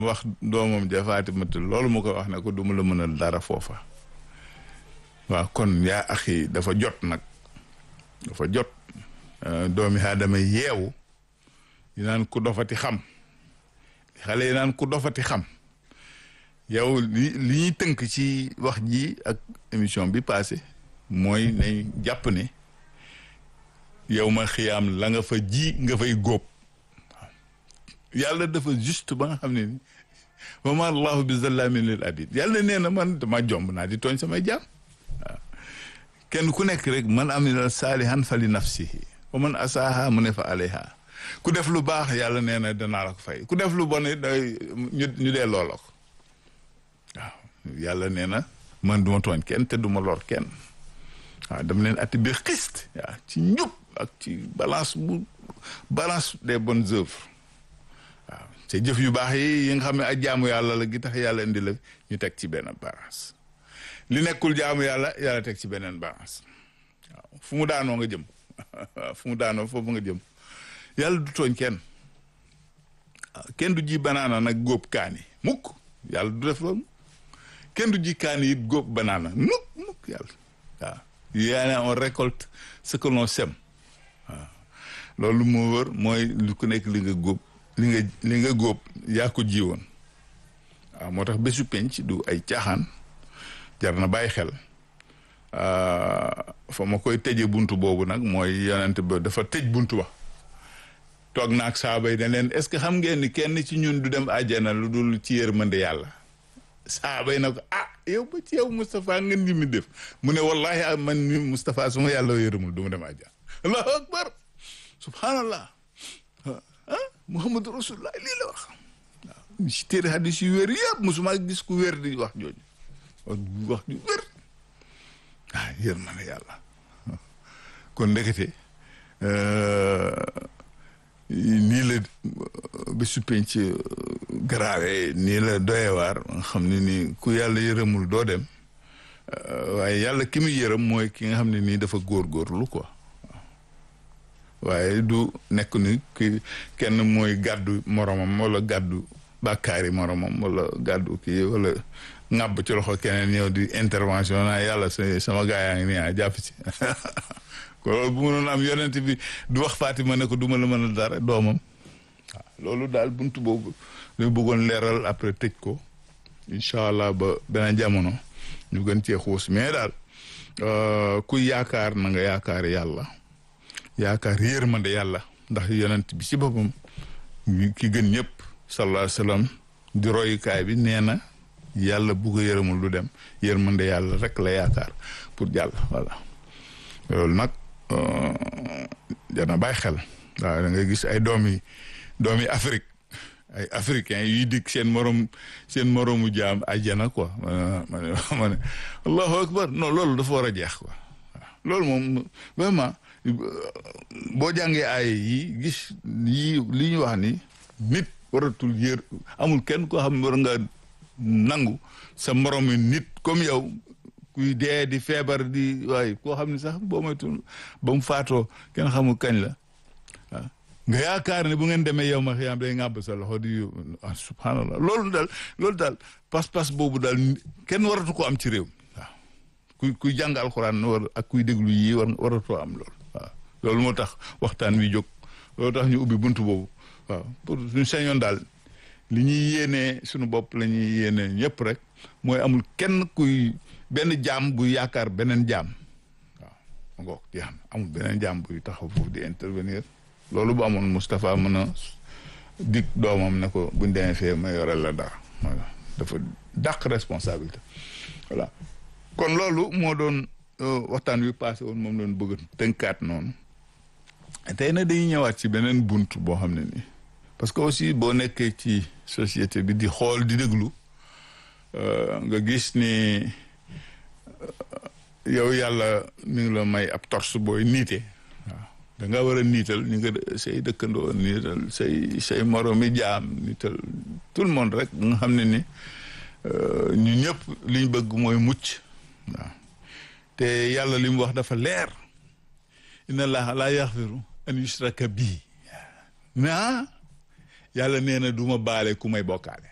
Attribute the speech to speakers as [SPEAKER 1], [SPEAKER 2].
[SPEAKER 1] wax doomam ja Faatimata loolu mu ko wax ne ko du ma la mënal dara foofa waaw kon yaa axi dafa jot nag dafa jot doomi aadama yeewu yi naan ku dofati xam xale yi naan ku dofati xam yow li li ñuy tënk ci wax ji ak émission bi passé mooy nañ jàpp ne yow ma xiyaam la nga fa ji nga fay góob yàlla dafa juste ba nga xam ne ni wa ma allahu bi zallamin lil abid yàlla nee na man dama jomb naa di tooñ samay jaam waaw kenn ku nekk rek man amila saalihan fa li nafsihi wa man asaaha mu ne fa alayha ku def lu baax yàlla nee na danaa la ko fay ku def lu bon it day ñu ñu dee loola ko waaw yàlla nee na man duma tooñ kenn te duma lor kenn waaw dama leen atti bi xist waaw ci njub ak ci balance bu balance des bonnes œuvres waaw te jëf yu baax yi yi nga xam ne ak jaamu yàlla la gi tax yàlla indi la ñu teg ci benn balance li nekkul jaamu yàlla yàlla teg ci beneen balance waaw fu mu daanoo nga jëm waaw fu mu daanoo foofu nga jëm yàlla du tooñ kenn kenn du ji banaana nag góob kaani mukk yàlla du def loolu kenn du ji kaani it góob banaana mukk mukk yàlla waaw yaa on récolte ce que l'on sème waaw loolu moo wër mooy lu ku nekk li nga góob li nga li nga góob yaa ko ji woon waaw moo tax bésu penc du ay caaxaan jar na bàyyi xel fa ma koy tëje buntu boobu nag mooy yonent ba dafa tëj buntu ba toog naag saaba yi ne leen est-ce que xam ngeen ni kenn ci ñun du dem àjjana lu dul ci yërmande yàlla saaba yi na ko ah yow ba ci yow Moustapha ngeen di mi def mu ne wallahi man mi Moustapha su ma yàlla yërëmul du ma dem àjjana allahu akbar subhanallah ah muhammadu rasulullah lii la wax waaw ci téere hadis yu wér yëpp musuma gis ku wér di wax jooju wax wax ju wér ah yërmande yàlla kon ndekete nii la bésu penc grave nii la doyewaar nga xam ne nii ku yàlla yërëmul doo dem waaye yàlla ki muy yërëm mooy ki nga xam ne nii dafa góorgóorlu quoi waaye du nekk ni ki kenn mooy gàddu moromam wala gàddu bàkkaari moromam wala gàddu kii wala ŋàbb ci loxo keneen ñëw di intervention naa yàlla sama gaa yaa ngi nii ah jàpp ci ko loolu bu mënoon am yonent bi du wax Fatima ne ko du ma la mën a dara doomam waaw loolu daal buntu boobu ñu bëggoon leeral après tëj ko incha allah ba beneen jamono ñu gën cee xuus mais daal kuy yaakaar na nga yaakaar yàlla yaakaar yërmande yàlla ndax yonent bi ci boppam ki gën ñëpp sallallahu alayhi wa sallam di royukaay bi nee na yàlla bu ko yërëmul du dem yërmande yàlla rek la yaakaar pour jàll voilà loolu nag dana bàyyi xel waaw da ngay gis ay doomi doomi Afrique ay africains yuy dikk seen morom seen moromu jaam àjjana quoi ma ne ma ne allahu akbar non loolu dafa war a jeex quoi waaw loolu moom vraiment boo jàngee ay yi gis yi li ñu wax ni nit waratul yër amul kenn koo xam ne war nga nangu sa moromu nit comme yow kuy dee di feebar di waaye koo xam ne sax boo moytu ba mu faatoo kenn xamul kañ la waaw nga yaakaar ne bu ngeen demee yow ma xiyaam day ngàbb sa loxo di ah subhanallah loolu daal loolu daal pas-pas boobu daal kenn waratu ko am ci réew waaw kuy kuy jàng alxuraan war ak kuy déglu yii war waratoo am loolu waaw loolu moo tax waxtaan wi jóg loolu tax ñu ubbi buntu boobu waaw pour suñu sañoon daal li ñuy yéenee suñu bopp la ñuy yéenee ñëpp rek mooy amul kenn kuy benn jaam buy yaakaar beneen jaam waaw ma ngoog jeex na amul beneen jaam buy taxaw foofu di intervenir loolu bu amoon Moustapha mën a dig doomam ne ko buñ demee fee ma yorel la dara voilà dafa dàq responsabilité voilà kon loolu moo doon waxtaan wi passé woon moom doon bëgg tënkaat noonu tey na dañuy ñëwaat ci beneen bunt boo xam ne nii parce que aussi boo nekkee ci société bi di xool di déglu nga gis ni yow yàlla mi ngi la may ab torse booy niite waaw da nga war a niital ñu nga say dëkkandoo niital say say moromi jaam niital tout le monde rek nga xam ne ni ñu ñëpp liñ bëgg mooy mucc waaw te yàlla li mu wax dafa leer inna allaha la yaxfiru an yushraka bii naa yàlla nee na du ma baale ku may bokkaale